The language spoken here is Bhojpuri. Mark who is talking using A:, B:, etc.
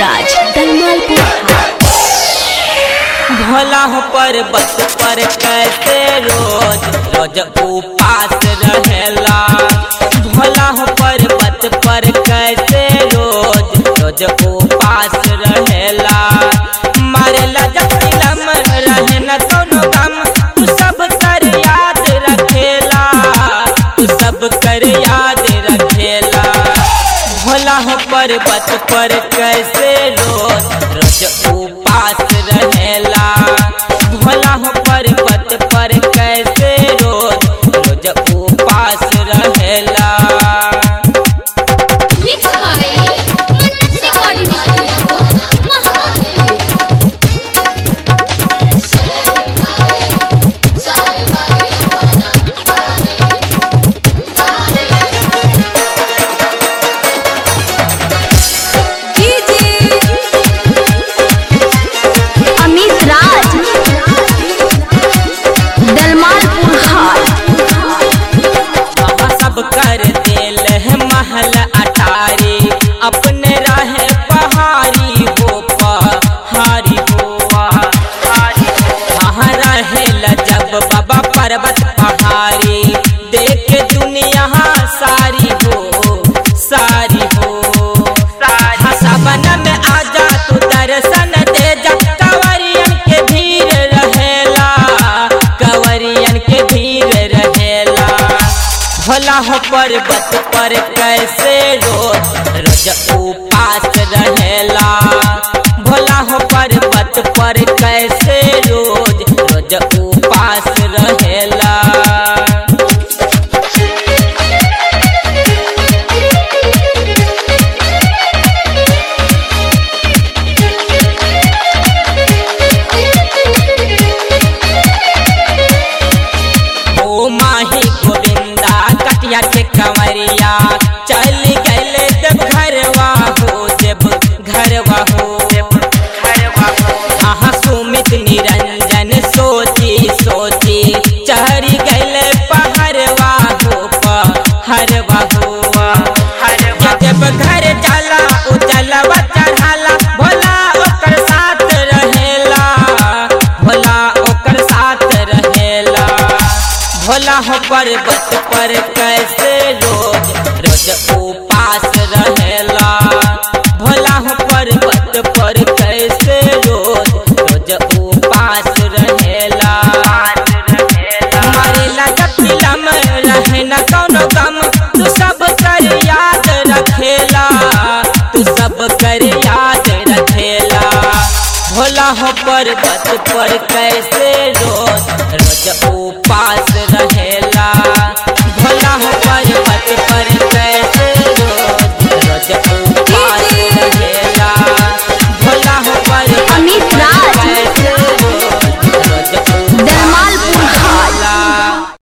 A: राज दलमालपुर
B: भोला हो पर्वत पर कैसे रोज रोज उपास रहेला भोला हो पर्वत पर कैसे रोज रोज उपास रहेला मारेला जब तिलम रहे न कोनो गम तू सब कर याद रखेला तू सब कर याद रखेला भोला हो पर्वत पर कैसे रोज रोज उपास रहेला भोला हो पर्वत पर कैसे रोज रोज उपास रहेला
A: अमित राज दलमालपुर हाट
B: वहाँ सब कर दिल है महल अटारी अपने रहे पहाड़ी हो पहाड़ी हो पहाड़ी वहाँ रहे जब बाबा पर्वत पहाड़ी देख दुनिया सारी हो सारी हो सारी सबन में आजा तू दर्शन दे जा कंवरियन के भीड़ रहेला कंवरियन के भीड़ रहेला भोला हो पर्वत पर कैसे रोज रोज उपास रहेला भोला हो पर्वत पर कैसे रोज रोज उपास रहेला ओ माही गोविंदा कटिया के कंवरिया चल गए जब घरवा हो जब घरवा हो हाँ सुमित निरंजन सोची सोची चढ़ी गए पहरवा हो पहरवा हो जब घर जाला उ जलवा चढ़ाला भोला ओकर साथ रहेला भोला ओकर साथ रहेला भोला हो पर्वत पर कैसे रोज रोज उपास रहेला भोला हो पर्वत पर कैसे रोज रोज उपास रहेला मारेला जब तिलम रहे न कोनो गम तू सब कर याद रखेला तू सब कर याद रखेला भोला हो पर्वत पर कैसे रोज रोज उपास रहेला भोला हो पर्वत पर कैसे